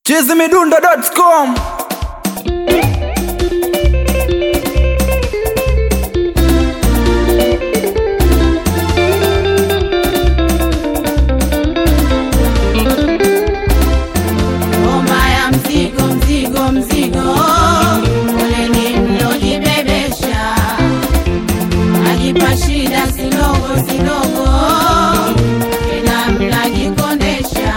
chizimidundo.com Ngoma ya mzigo mzigo mzigo, poleni mlojibebesha, najipa shida sidogo sidogo, tena mnajikondesha,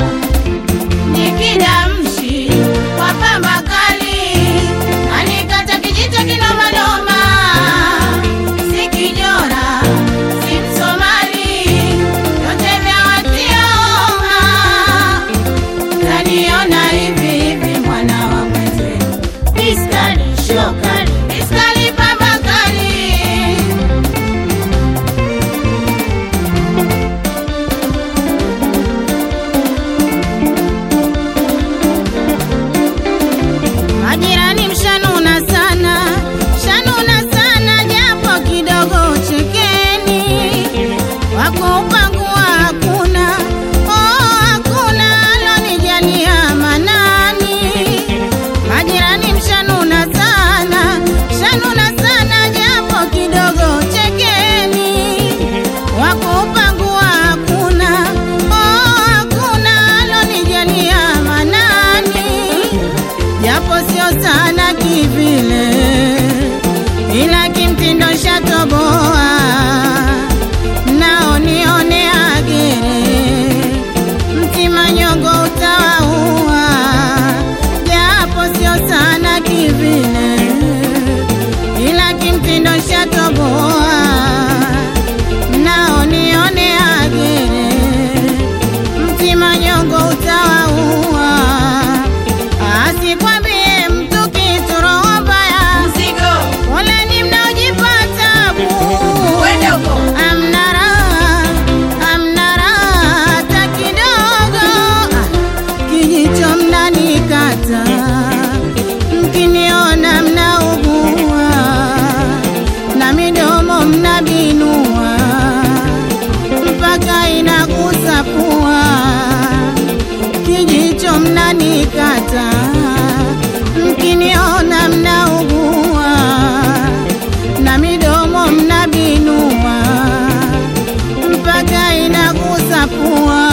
nikidamshi kwa pamba kali, anikata kijito kinomanoma, si kijora si Msomali, yote vya watioma Kaniona hivi hivi mwana wa mweze Iskali shokali Iskali pambakali Majirani mshanuna sana Shanuna sana japo kidogo chekeni Wako upangua hakuna Oh hakuna alonijalia manani Majirani mshanuna sana Shanuna sana japo kidogo chekeni Wako upangua hakuna Oh hakuna alonijalia manani japo sio sana kivile, ila kimtindo shatoboa, nao nione agere, mtima nyongo utawaua, japo sio sana kivile, ila kimtindo shatoboa, nao nione agere, mtima nyongo utawaua asikwambie mtu kitu roho mbaya poleni mnaojipata bu amna raha amna raha hata kidogo Ah, kijicho mnanikata mkiniona mnaugua na midomo mnabinua mpaka inagusa pua kijicho mnanikata mkiniona mnaugua na midomo mnabinua mpaka inagusa pua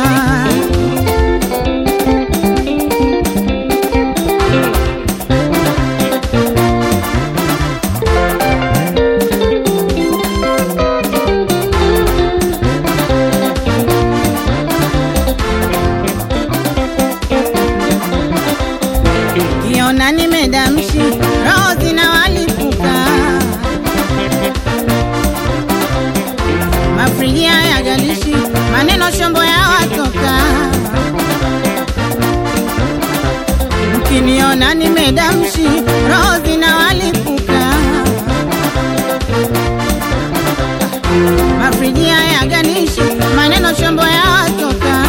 kiona nimedamshi roho zinawalipuka mafriji haya galishi maneno shombo ya watoka mkiniona nimedamshi roho zinawalipuka mafriji haya galishi maneno shombo ya watoka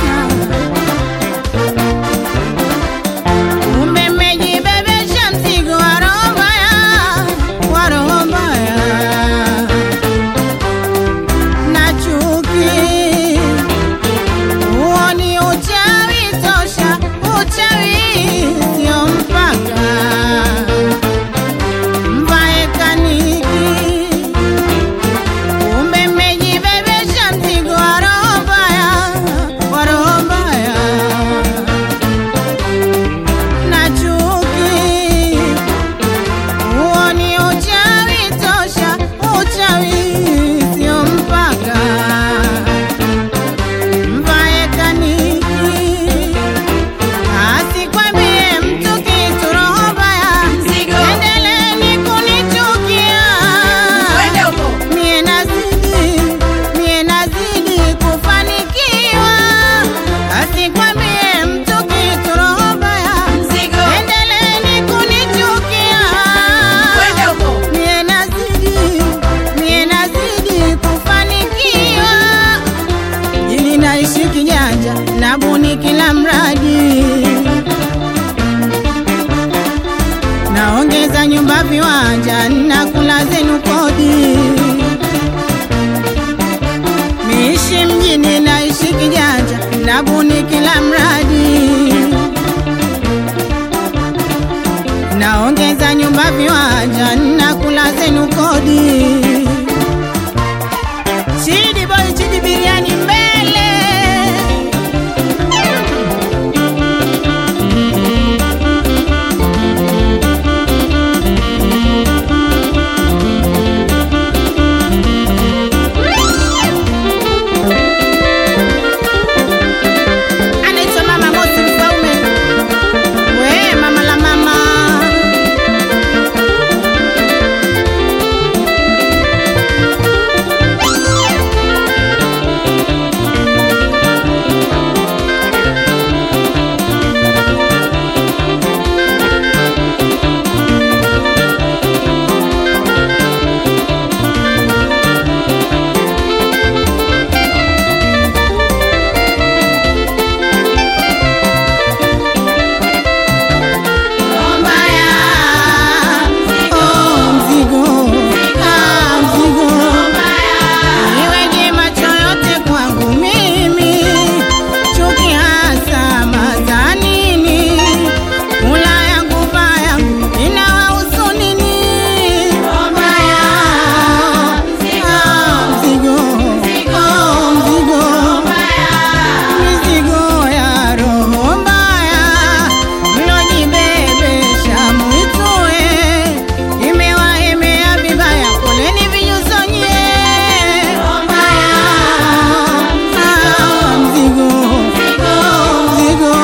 Kumbe mmejibebesha mzigo wa roho mbaya, wa roho mbaya na chuki. Huo ni uchawi tosha, uchawi sio mpaka mvae kaniki. Kumbe mmejibebesha mzigo wa roho mbaya, wa roho mbaya na chuki. Huo ni uchawi tosha, uchawi sio mpaka mvae kaniki. Asikwambie mtu kitu roho mbaya, endeleeni kunichukia. Mie nazidi, mie nazidi kufanikiwa. Asikwambie mtu kitu roho mbaya, endeleeni kunichukia. Mie nazidi, mie nazidi kufanikiwa. Ili naishi kijanja, nabuni kila mradi, naongeza nyumba viwanja, nakula zenu kodi. Miishi mjini, naishi kijanja, nabuni kila mradi viwanja na kula zenu kodi. Chidi boy, chidi biriani mbele. Anaitwa Mama Mosi Mfaume. We mama la mama. Oh, mzigo. Ah, mzigo. Iweje macho yote kwangu mimi, chuki hasa maza nini? Kula yangu baya inawahusu nini? Ah, mzigo. Oh, mzigo. Mizigo ya roho mbaya mlojibebesha mwitue, imewaemea vibaya, poleni vinyusonye. Ah, mzigo. Oh, mzigo.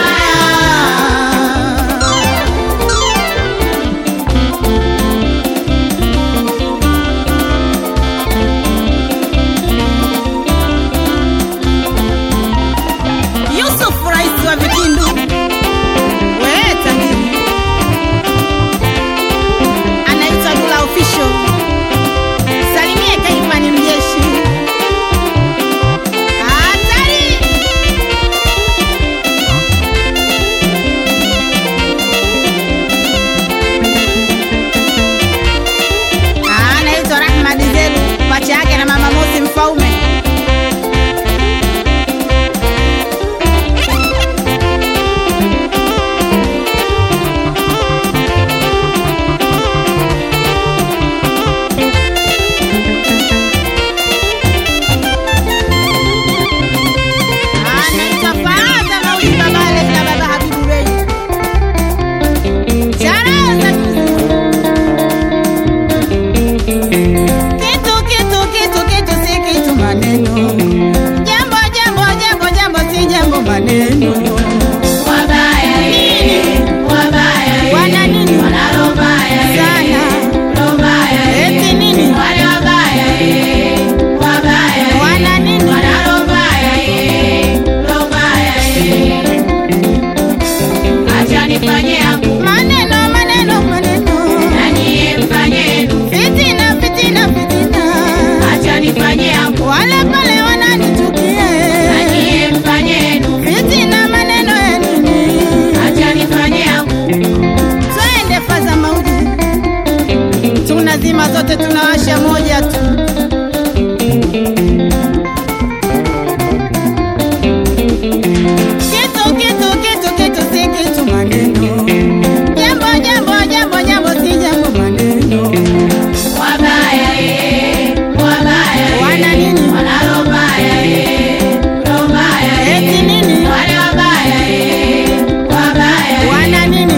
Yusuf rais wa Vikindu, we tajiri, anaitwa Dula Official. Salimie Kaifani mjeshi. Hatari! Anaitwa Rahma Dizelu, pacha yake na mama Mosi Mfaume. Anaitwa Faaza Maulid Babale na baba Habibu Bey. Charaza kitu kitu kitu kitu si kitu maneno. Jambo jambo jambo jambo si jambo maneno. Wana nini? Sana. Eti nini? Wana nini? Maneno maneno maneno. Fitina fitina fitina. Wale pale wananichukia. Fitina maneno ya nini? Twende faza mauji. Tunazima zote tunawasha moja tu. Kitu kitu kitu kitu si kitu maneno. Jambo jambo jambo jambo si jambo maneno. Wana nini? Eti nini? Wana nini?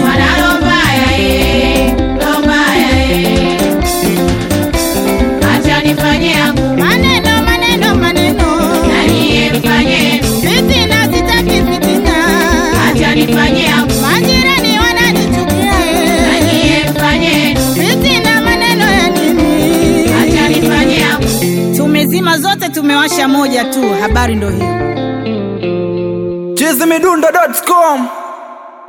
Maneno maneno maneno. Fitina sitaki fitina. Majirani wananichukia. Fitina maneno ya nini? Tumezima zote tumewasha moja tu. Habari ndo hiyo. chizimidundo.com